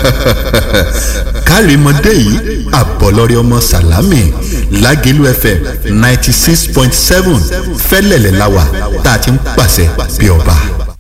kárìmọ́dé yìí àbọ̀lọ́rẹ́ ọmọ sàlámì lágẹ̀lú fm ninety six point seven fẹ́lẹ̀lẹ̀ láwà tá a ti ń pàṣẹ bí ọba.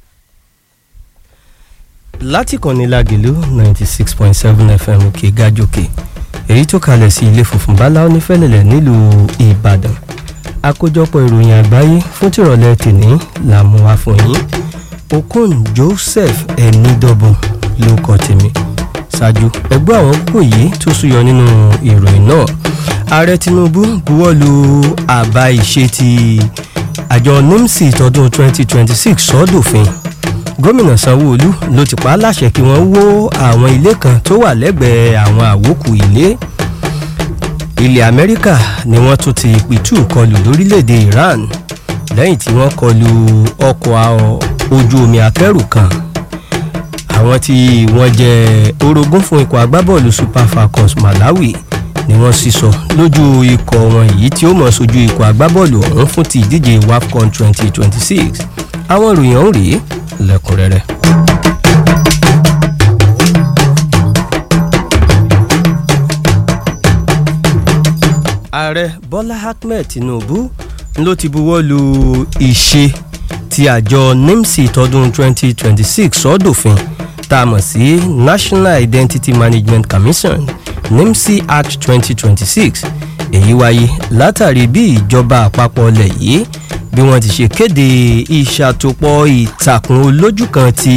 láti kànnì lágẹ̀lú ninety six point seven fm òkè gájòkè èyí tó kalẹ̀ sí ilé funfun báláwo ní fẹ́lẹ̀lẹ̀ nílùú ìbàdàn àkójọpọ̀ ìròyìn àgbáyé fún tìrọ̀lẹ́ tèní là mú wá fún yín okon joseph ẹnidọ́bọ̀n ló kọ tèmi ṣáájú ẹgbẹ́ àwọn kò yìí tó súyọ nínú ìròyìn náà ààrẹ tinubu buwọ́lu àbá ìṣe ti àjọ nimsi tọdún 2026 sọ́dọ̀fin gómìnà sanwó-olu ló ti pa á láṣẹ kí wọ́n wó àwọn ilé kan tó wà lẹ́gbẹ̀ẹ́ àwọn àwòkù ilé ilẹ̀ amẹ́ríkà ni wọ́n tún ti pitú kọlù lórílẹ̀‐èdè iran lẹ́yìn tí wọ́n kọlù ọkọ̀ ojú omi akẹ́rù kan àwọn tí wọ́n jẹ́ orogún fún ikọ̀ agbábọ́ọ̀lù super falcons malawi ni wọ́n sísọ lójú ikọ̀ wọn yìí tí ó mọ̀ sójú ikọ̀ agbábọ́ọ̀lù ọ̀hún fún ti ìdíje wafcon twenty twenty six àwọn ìròyìn ọ̀hún rèé lẹ́kùnrẹ́rẹ́. ààrẹ bọ́lá ahmed tinubu ló ti buwọ́ lu ìṣe ti àjọ nimsi tọdún 2026 sọ́dọ̀fin tá a mọ̀ sí national identity management commission nimsi act 2026 èyí wáyé látàrí bí ìjọba àpapọ̀ ilẹ̀ yìí bí wọ́n ti ṣe kéde ìṣàtòpọ̀ ìtàkùn olójú kan ti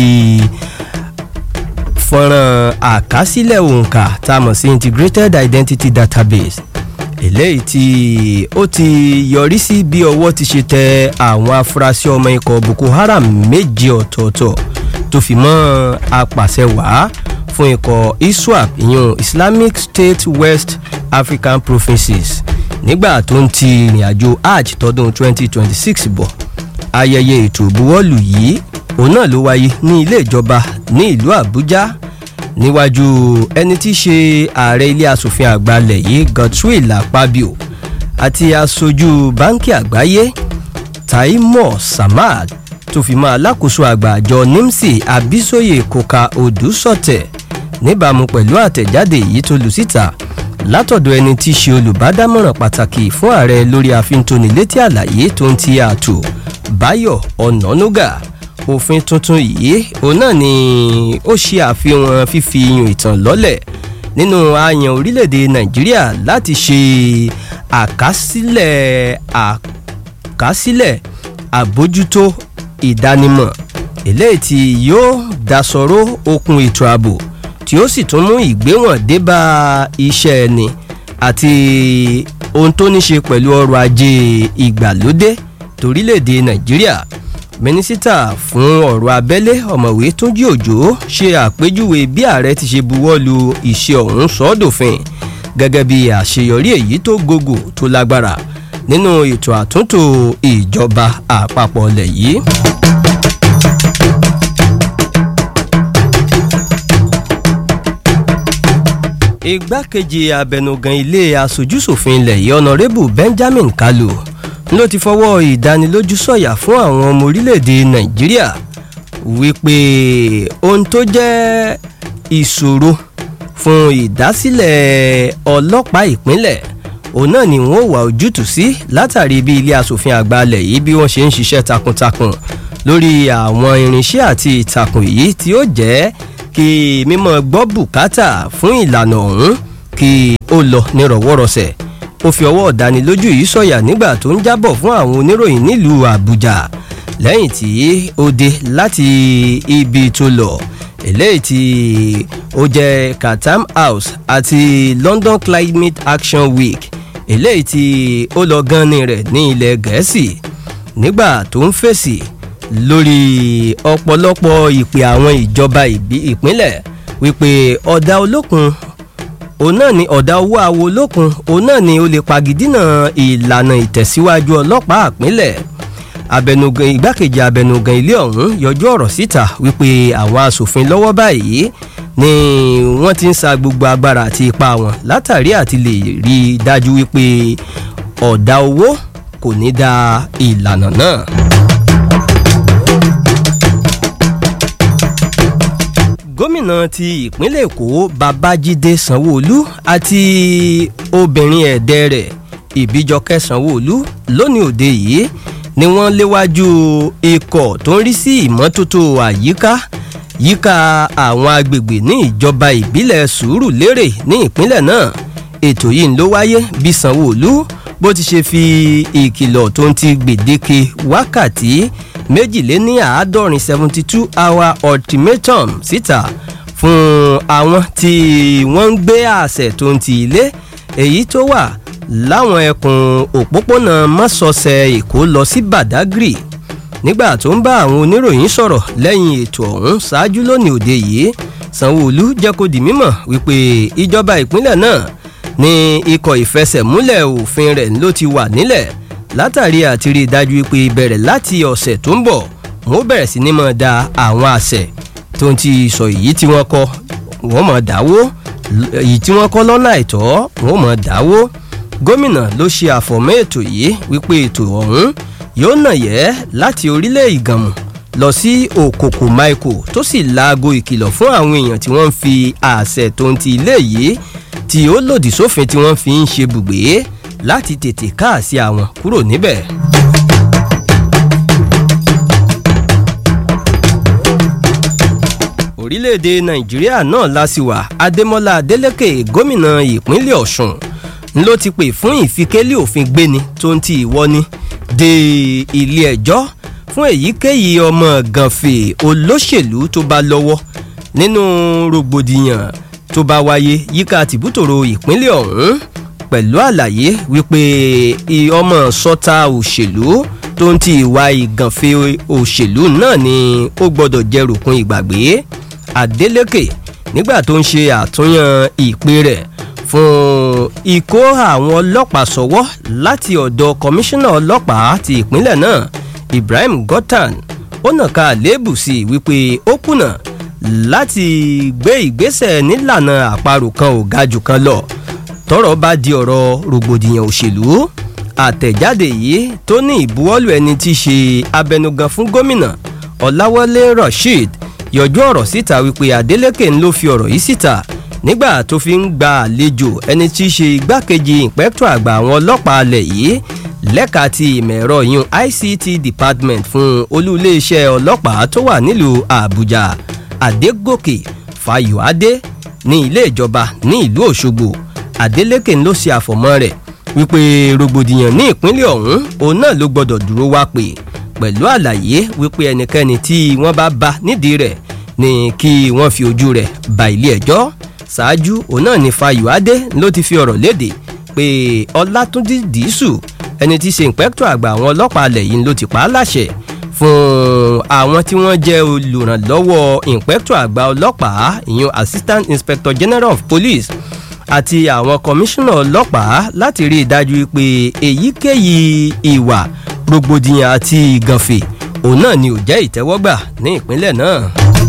fọ́nrán àkásílẹ̀ òǹkà tá a mọ̀ sí integrated identity database eléyìí tí ó ti yọrí sí bí ọwọ́ ti ṣe tẹ àwọn afurasí ọmọ ikọ̀ boko haram méje ọ̀tọ̀ọ̀tọ̀ tó fi mọ́ apàṣẹwàá fún ikọ̀ iswap ìyún islamic state west african provinces nígbà tó ń ti ìrìn àjò hajj tọdún 2026 bọ̀ ayẹyẹ ètò ìbuwọ́lù yìí òun náà ló wáyé ní ilé ìjọba ní ìlú àbújá níwájú ẹni tí í ṣe ààrẹ ilé asòfin àgbà lẹ̀ yìí godswill akpabio àti aṣojú báńkì àgbáyé taimọ samad tó fi mọ́ alákòóso àgbà àjọ nimsi abisoye koka odùsọ̀tẹ̀ níbàámu pẹ̀lú àtẹ̀jáde yìí tó lù síta látọ̀dọ̀ ẹni tí í ṣe olùbádámọ̀ràn pàtàkì fún ààrẹ lórí àfintónilétí àlàyé tó ń ti ààtò báyọ̀ ọ̀nànúgà òfin tuntun yìí òun náà ni ó ṣe àfihàn fífi iyùn ìtàn lọ́lẹ̀ nínú àyàn orílẹ̀-èdè nàìjíríà láti ṣe àkásílẹ̀ àkásílẹ̀ àbójútó ìdánimọ̀ eléyìí tí yóò dasọ̀rọ̀ okun ètò ààbò tí ó sì tún mú ìgbéwọ̀n débà iṣẹ́ ẹni àti ohun tó ní ṣe pẹ̀lú ọrọ̀ ajé ìgbàlódé torílẹ̀-èdè nàìjíríà mínísítà fún ọ̀rọ̀ abẹ́lé ọ̀mọ̀wé túnjí òjò ṣe àpéjúwe bí ààrẹ ti ṣe buwọ́ lu ìṣe ọ̀hún sọ́dọ̀fin gẹ́gẹ́ bí àṣeyọrí èyí tó gògò tó lágbára nínú ètò àtúntò ìjọba àpapọ̀ ilẹ̀ yìí. igbákejì abẹnugan ilé asojúsòfin ilẹ̀ yìí ọ̀nàrẹ́bù benjamin kalu ló ti fọwọ́ ìdánilójú sọ̀yà fún àwọn ọmọ orílẹ̀-èdè nàìjíríà wípé ohun tó jẹ́ ìṣòro fún ìdásílẹ̀ ọlọ́pàá ìpínlẹ̀ òun náà ni wọ́n wà ojútùú sí látàrí bí ilé asòfin àgbà alẹ̀ yìí bí wọ́n ṣe ń ṣiṣẹ́ takuntakun lórí àwọn irinṣẹ́ àti ìtàkùn yìí tí ó jẹ́ kí mímọ́ gbọ́ bùkátà fún ìlànà ọ̀hún kí ó lọ nírọ̀wọ́rọsẹ̀ ó fi ọwọ́ ọ̀dánilójú yìí sọ̀yà nígbà tó ń jábọ̀ fún àwọn oníròyìn nílùú àbújá lẹ́yìn tí ó dé láti ibi tó lọ eléyìí tí ó jẹ́ katam house àti london climate action week eléyìí tí ó lọ ganni rẹ̀ ní ilẹ̀ gẹ̀ẹ́sì nígbà tó ń fèsì lórí ọ̀pọ̀lọpọ̀ ìpè àwọn ìjọba ìpínlẹ̀ wípé ọ̀dà olókun òun náà ni ọ̀dà owó awo olókun òun náà ni ó lè pagidínà ìlànà ìtẹ̀síwájú ọlọ́pàá àpínlẹ̀ abẹnugan igbákejì abẹnugan ilé ọ̀hún yọjú ọ̀rọ̀ síta wípé àwọn asòfin lọ́wọ́ báyìí ni wọ́n ti ń sa gbogbo agbára àti ipá wọn látàrí àti lè rí i dájú wípé ọ̀dà owó kò ní da ìlànà náà. gómìnà ti ìpínlẹ̀ èkó babájídé sanwóolu àti obìnrin ẹ̀dẹ́ rẹ̀ ìbíjọkẹ́ sanwóolu lónìí òde yìí ni wọ́n léwájú ikọ̀ tó ń rí sí ìmọ́tótó àyíká yíká àwọn agbègbè ní ìjọba ìbílẹ̀ sùúrù lérè ní ìpínlẹ̀ náà ètò yìí ló wáyé bí sanwóolu bó ti ṣe fi ìkìlọ̀ tó ń ti gbèdéke wákàtí méjìléní àádọ́rin seventy two hour ultimatum síta fún àwọn tí wọ́n ń gbé àṣẹ tó ń ti ilé èyí tó wà láwọn ẹkùn òpópónà mọ́sọ̀ọ̀sẹ̀ èkó lọ sí badagry nígbà tó ń bá àwọn oníròyìn sọ̀rọ̀ lẹ́yìn ètò ọ̀hún ṣáájú lónìí òde yìí sanwó-olu jẹ́ kó di mímọ̀ wípé ìjọba ìpínlẹ̀ náà ní ikọ̀ ìfẹsẹ̀múlẹ̀ òfin rẹ̀ ló ti wà nílẹ̀ látàrí àti rí i dájú pé bẹ̀rẹ̀ láti ọ̀sẹ̀ tó ń bọ̀ wọ́n bẹ̀rẹ̀ sí ní mọ̀ da àwọn àṣẹ tó ń ti sọ èyí tí wọ́n kọ́ wọ́n mọ̀ dáwó èyí tí wọ́n kọ́ lọ́nà àìtọ́ wọ́n mọ̀ dáwó gómìnà ló ṣe àfọ̀mọ́ ètò yìí wípé ètò ọ̀hún yóò nà yẹ́ láti orílẹ̀ ìgànmù lọ sí òkòkò maiko tó sì laago ìkìlọ̀ fún àwọn èèyàn tí wọ́n ń fi àṣẹ tó ń ti ilé yìí tí ó lòdì sófin tí wọ́n fi ń ṣe bùgbé láti tètè káàsì àwọn kúrò níbẹ̀. orílẹ̀-èdè nàìjíríà náà lásìwà adémọ́lá adélèké gómìnà ìpínlẹ̀ ọ̀sùn ló ti pè fún ìfikélé òfin gbéni tó ń ti ìwọ́ni de ilé ẹjọ́ fún èyíkéyìí ọmọ gànfè olóṣèlú tó bá lọ́wọ́ nínú rògbòdìyàn tó bá wáyé yíká tìbútòrò ìpínlẹ̀ ọ̀hún pẹ̀lú àlàyé wípé ọmọ sọ́ta òṣèlú tó ń ti ìwà ìgànfẹ́ òṣèlú náà ni ó gbọ́dọ̀ jẹ́ ròkun ìgbàgbé adeleke nígbà tó ń ṣe àtúnyàn ìpè rẹ̀ fún ikó àwọn ọlọ́pàá sọ́wọ́ láti ọ̀dọ̀ kọmíṣánná ọlọ́pàá ti ìpínlẹ̀ náà ibrahim gotan ó nàka àléébù sí i wípé ó kùnà láti gbé ìgbésẹ̀ nílànà àparò kan ò ga jù kan lọ tọrọ bá di ọ̀rọ̀ rògbòdìyàn òṣèlú àtẹ̀jáde yìí tó ní ìbuwọ́lù ẹni tí í ṣe abẹnugan fún gómìnà ọ̀làwọlé rasheed yọjú ọ̀rọ̀ síta wípé adeleke ń ló fi ọ̀rọ̀ yìí síta nígbà tó fi ń gba àlejò ẹni tí í ṣe igbákejì ìpẹ́tọ̀ àgbà àwọn ọlọ́pàá alẹ̀ yìí lẹ́ka ti ìmọ̀ ẹ̀rọ yun ict department fún olú iléeṣẹ́ ọlọ́pàá tó wà nílùú àbújá adégòkè fayọ̀adé ní ilé ìjọba ní ìlú òṣogbo adeleke ló ṣe àfọ̀mọ́ rẹ̀ wípé rògbòdìyàn ní ìpínlẹ̀ ọ̀hún òun náà ló gbọ́dọ̀ dúró wá pè pẹ̀lú àlàyé wípé ẹnikẹ́ni tí wọ́n bá bá nídìí rẹ̀ ni kí wọ́n fi ojú rẹ̀ ba ilé ẹjọ́ ṣáájú òun náà ní fayọ̀adé ló ti fi ọ̀rọ̀ léde pé ọlátúndí dìísù ẹni tí í ṣe ìpẹ́kítọ̀ àgbà àwọn ọlọ́pàá alẹ̀ yìí ló ti pa á láṣẹ fún àwọn tí wọ́n jẹ́ olùrànlọ́wọ́ ìpẹ́kítọ̀ àgbà ọlọ́pàá ìyún assistant inspector general of police àti àwọn kọmíṣánná ọlọ́pàá láti rí i dájú pé èyíkéyìí ìwà rògbòdìyàn àti ìgànfè òun náà ni ò jẹ́ ìtẹ́wọ́gbà ní ìpínlẹ̀ náà.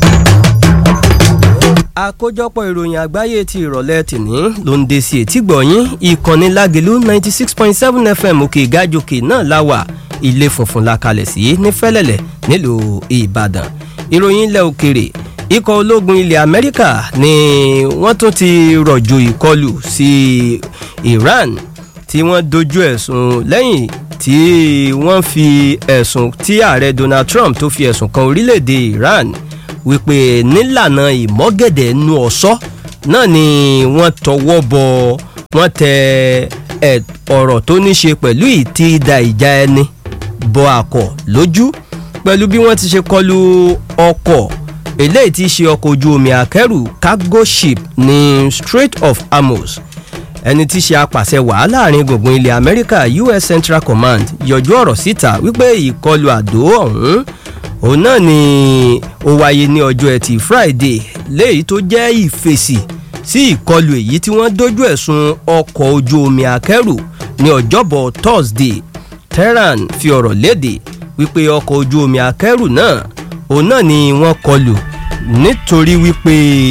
àkójọpọ̀ ìròyìn àgbáyé ti ìrọ̀lẹ́ tìní ló ń de sí etí gbọ̀nyìn ìkànnì lágẹ̀lú ninety six point seven fm òkè ìgájòkè náà láwà ilé funfun la kalẹ̀ sí ní fẹ́lẹ́lẹ̀ nílùú ìbàdàn ìròyìn ilẹ̀ òkèrè ikọ̀ ológun ilẹ̀ amẹ́ríkà ni wọ́n tún ti rọ̀jò ìkọlù sí iran tí wọ́n dojú ẹ̀sùn lẹ́yìn tí wọ́n fi ẹ̀sùn tí ààrẹ donald trump tó fi ẹ̀sùn kan orílẹ̀-èdè iran wípé nílànà ìmọ́gẹ̀dẹ̀ nu ọ̀ṣọ́ náà ni wọ́n tọwọ́ bọ wọ́n tẹ ọ̀rọ̀ tó ní ṣe pẹ̀lú ìtìdá ìjà ẹni bọ àkọ́ lójú pẹ̀lú bí wọ́n ti ṣe kọlu ọkọ̀ eléyìí ti ṣe ọkọ̀ ojú omi akẹ́rù cargo ship ní strait of hormuz ẹni tí ṣe apàṣẹ wàá láàrin gbùngbùn ilẹ̀ amẹ́ríkà us central command yọjú ọ̀rọ̀ síta wípé ìkọlù àdó ọ̀hún òun náà ni ó wáyé ní ọjọ́ ẹtì friday léyìí tó jẹ́ ìfèsì sí ìkọlù èyí tí wọ́n dojú ẹ̀sùn ọkọ̀ ojú omi akẹ́rù ní ọjọ́bọ̀ thursday tehran fi ọ̀rọ̀ léde wípé ọkọ̀ ojú omi akẹ́rù náà òun náà ni wọ́n kọlù nítorí wípé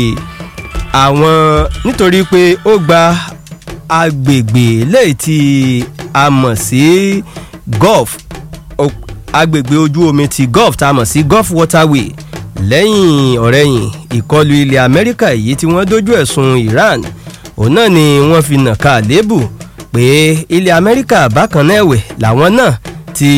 àwọn nítorí pé ó gba agbègbè léyìí tí a mọ̀ sí gulf agbègbè ojú omi ti gulf tá a mọ̀ sí gulf waterway lẹ́yìn ọ̀rẹ́yìn ìkọlù ilẹ̀ amẹ́ríkà èyí tí wọ́n dojú ẹ̀sùn iran òun náà ni wọ́n fi nàka àléébù pé ilẹ̀ amẹ́ríkà bákan náà ẹ̀wẹ̀ làwọn náà ti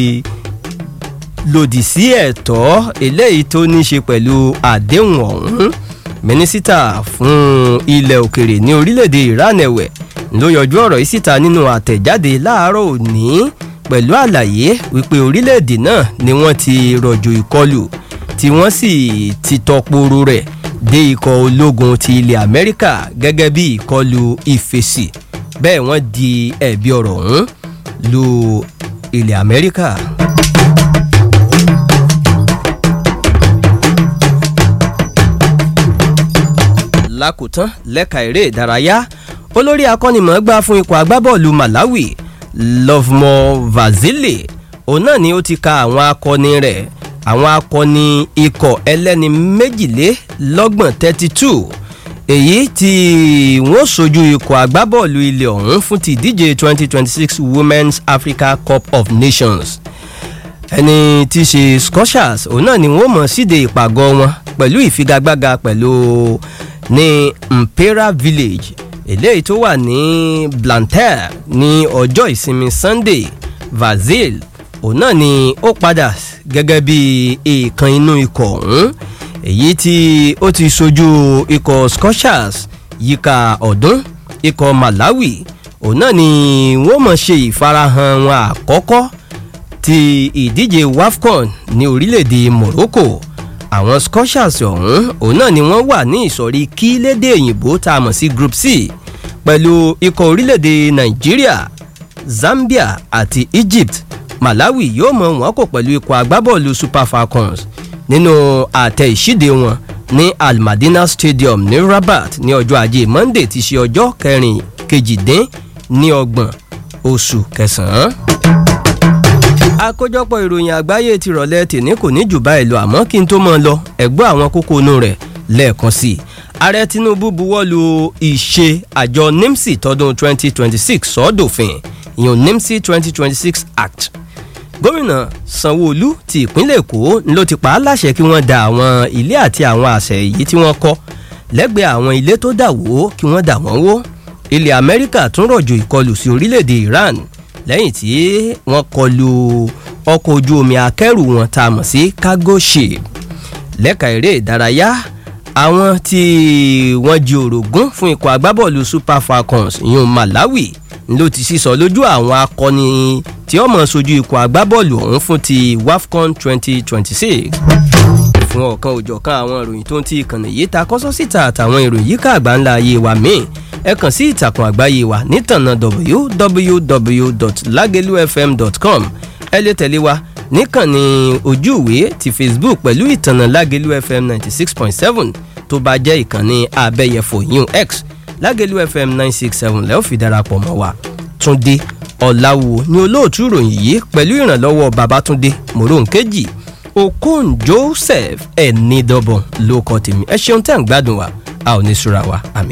lòdì sí ẹ̀tọ́ eléyìí tó ní í ṣe pẹ̀lú àdéhùn ọ̀hún mínísítà fún ilẹ̀ òkèrè ní orílẹ̀-èdè iran ẹ̀wẹ̀ ló yọjú ọ̀rọ̀ yìí síta nínú àtẹ̀jáde láàárọ̀ òní pẹ̀lú àlàyé wípé orílẹ̀-èdè náà ni wọ́n ti rọ̀jò ìkọlù tí wọ́n sì ti tọporo rẹ̀ dé ikọ̀ ológun ti ilẹ̀ amẹ́ríkà gẹ́gẹ́ bí ìkọlù ìfèsì bẹ́ẹ̀ wọ́n di ẹ̀bi ọ̀rọ̀ ọ̀hún lu ilẹ̀ amẹ́ríkà. lákòótán lẹ́ka eré ìdárayá olórí akọ́nimọ̀ọ́gbá fún ikọ̀ agbábọ́ọ̀lù malawi lovemo vazile òun náà ni ó ti ka àwọn akọni rẹ̀ àwọn akọni ikọ̀ ẹlẹ́ni méjìlélọ́gbọ̀n thirty two èyí tí wọ́n sojú ikọ̀ agbábọ́ọ̀lù ilẹ̀ ọ̀hún fún ti ìdíje twenty twenty six women's africa cup of nations ẹni tí í ṣe scotias òun náà ni wọ́n mọ̀ síde ìpàgọ́ wọn pẹ̀lú ìfigagbága pẹ̀lú ní mpera village eléyìí tó wà ní blantyre ní ọjọ́ ìsinmi sunday vazil òun náà ni ó padà gẹ́gẹ́ bí èèkàn inú ikọ̀ ọ̀hún èyí tí ó ti sojú ikọ̀ scotias yíká ọ̀dún ikọ̀ malawi òun náà ni wọ́n mọ̀ ṣe ìfarahàn wọn àkọ́kọ́ ti ìdíje wafcon ní orílẹ̀-èdè morocco àwọn scotias ọ̀hún òun náà ni wọ́n wà ní ìsọ̀rí kí lédè òyìnbó tá a mọ̀ sí group c pẹ̀lú ikọ̀ orílẹ̀-èdè nàìjíríà zambia àti egypt malawi yóò mọ wọn kò pẹ̀lú ikọ̀ agbábọ́ọ̀lù super falcons nínú àtẹ ìṣíde wọn ní almadina stadium ní rabat ní ọjọ́ ajé monday ti ṣe ọjọ́ kẹrin kejìdín ní ọgbọ̀n oṣù kẹsàn-án àkójọpọ̀ ìròyìn àgbáyé ti rọ̀lẹ́ tèmi kò ní jù báyìí lọ àmọ́ kí n tó mọ́ ọ lọ ẹ̀gbọ́n àwọn kókó inú rẹ̀ lẹ́ẹ̀kan sí i ààrẹ tinubu buwọ́lu ìṣe àjọ nimsi tọdún 2026 sọ́dọ̀fin ìyọ̀n nimsi 2026 act gómìnà sanwó-olu ti ìpínlẹ̀ èkó ló ti pa á láṣẹ kí wọ́n da àwọn ilé àti àwọn àṣẹ èyí tí wọ́n kọ́ lẹ́gbẹ̀ẹ́ àwọn ilé tó dà wó kí wọ́n dà wọ́n wó ilẹ̀ amẹ́ríkà tún rọ̀jò ìkọlù sí orílẹ̀-èdè iran lẹ́yìn tí wọ́n kọlu ọkọ̀ ojú omi akẹ́rù wọn tá a mọ̀ sí cargo ship lẹ́ka eré ìdárayá àwọn tí wọ́n jí orogún fún ikọ̀ agbábọ́ọ̀lù super falcons yun malawi ló ti sísọ lójú àwọn akọni tí ó mọ̀ sojú ikọ̀ agbábọ́ọ̀lù ọ̀hún fún ti wafcon twenty twenty six fún ọ̀kan òjọ̀kan àwọn ìròyìn tó ń ti ìkànnì yìí ta kọ́sọ́ síta àtàwọn ìròyìn yíká àgbáńlá ayé wa míì ẹ kàn sí ìtàkùn àgbáyé wa nítànà www.lagelufm.com ẹ lè tẹ̀lé wa níkànnì ojú ìwé ti facebook pẹ̀lú ìtànà lágelu fm ninety six point seven tó bá jẹ́ ìkànnì abẹ́yẹfò yun x lágelu fm nine six seven lẹ́ẹ̀ fi darapọ̀ mọ́ wa túndé ọ̀làwò ni olóòtú ìròyìn yìí pẹ̀lú ìrànlọ́wọ́ babatunde moronkeji okon joseph ẹ̀ẹ́nìdọ́bọ̀n ló kọ́ tèmi ẹ ṣeun tẹ́ ń gbádùn wa a ò ní sùra wa àmì.